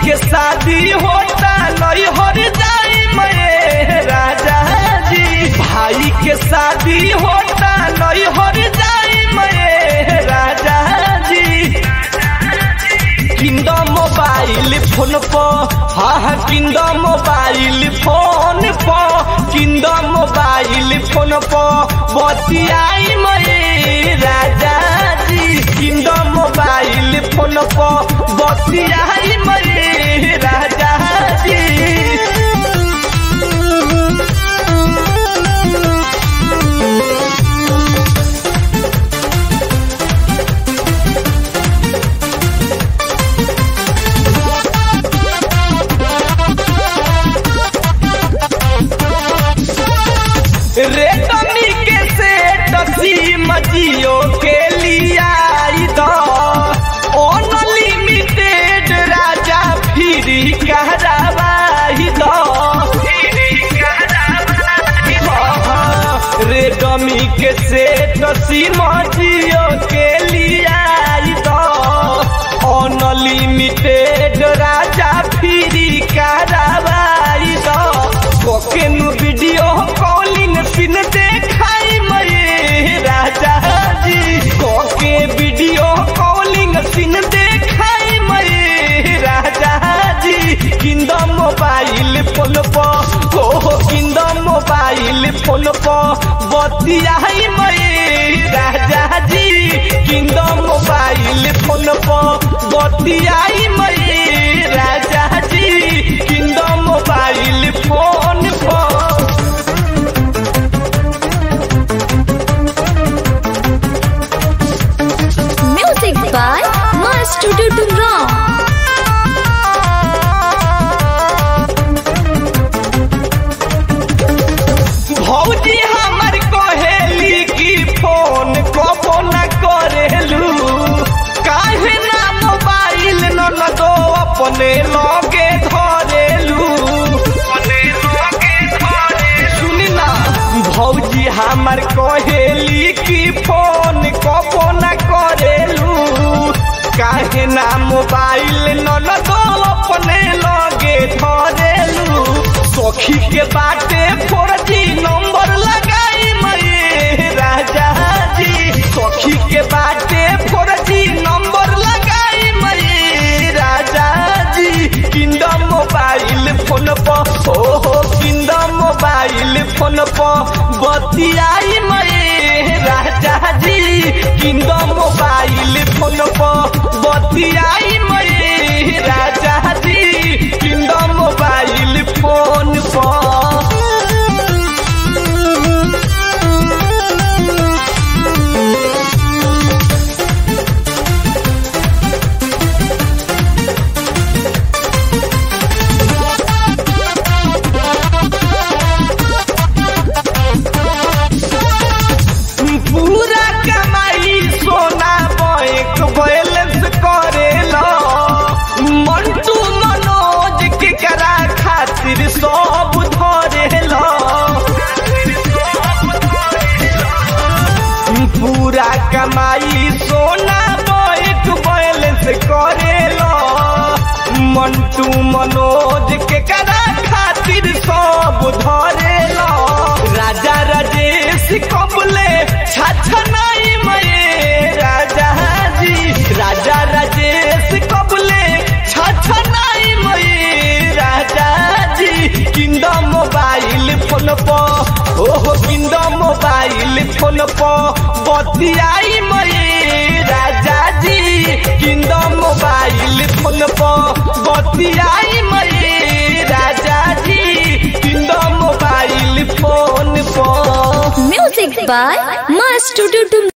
के शादी होता नहीं हर जाई मैं राजा जी भाई के शादी होता नहीं हर जाई मैं राजा जी किंद मोबाइल फोन पर हाँ हाँ किंद मोबाइल फोन पर किंद मोबाइल फोन पर बतियाई मैं राजा जी किंद मोबाइल फोन पर बतियाई मैं राजा जी रेडमी के सेट सिम जियो के लिया अनलिमिटेड राजा फ्री कहरावाई दो रेडमी के सेट सिम जियो के लिया अनलिमिटेड राजा फ्री कहरावाई दो कोकेनु वीडियो कॉलिंग पिन देखाई मैं राजा जी कोके वीडियो कॉलिंग पिन देखाई मैं राजा जी किंद मोबाइल फोन पर हो किंद मोबाइल फोन पर बतियाई मैं राजा जी किंद मोबाइल फोन पर बतियाई मैं राजा जी किंद मोबाइल फोन पर Music by Master Tutum भौजी हमर कहेली की फोन कबो न करेलू काहे ना मोबाइल न लगो अपने लगे धरेलू सुनी ना भौजी हमर कहेली की फोन कबो न करेलू काहे ना मोबाइल न लगो अपने लगे धरेलू सखी के बाटे फोर जी नंबर लगाई मैं राजा जी सखी के बाटे फोर जी नंबर लगाई मैं राजा जी किंडम मोबाइल फोन पर ओ हो किंडम मोबाइल फोन पर बतियाई मैं राजा जी किंडम मोबाइल फोन पर बतियाई मैं राजा जी किंडम मोबाइल फोन पर पूरा कमाई सोना बैंक बैलेंस करेला मंटू मनोज के करा खातिर सब धरेला पूरा कमाई सोना बैंक बैलेंस करेला मंटू मनोज के करा खातिर सब धरेला राजा राजेश कबले छछनाई मैं राजा जी राजा राजेश कबले छछनाई मैं राजा जी किंद मोबाइल फोन पर ओहो किंद मोबाइल फोन पर बतियाई मैं राजा जी किंद मोबाइल फोन पर बतियाई मैं राजा जी किंद मोबाइल फोन पर Music by Master Tutum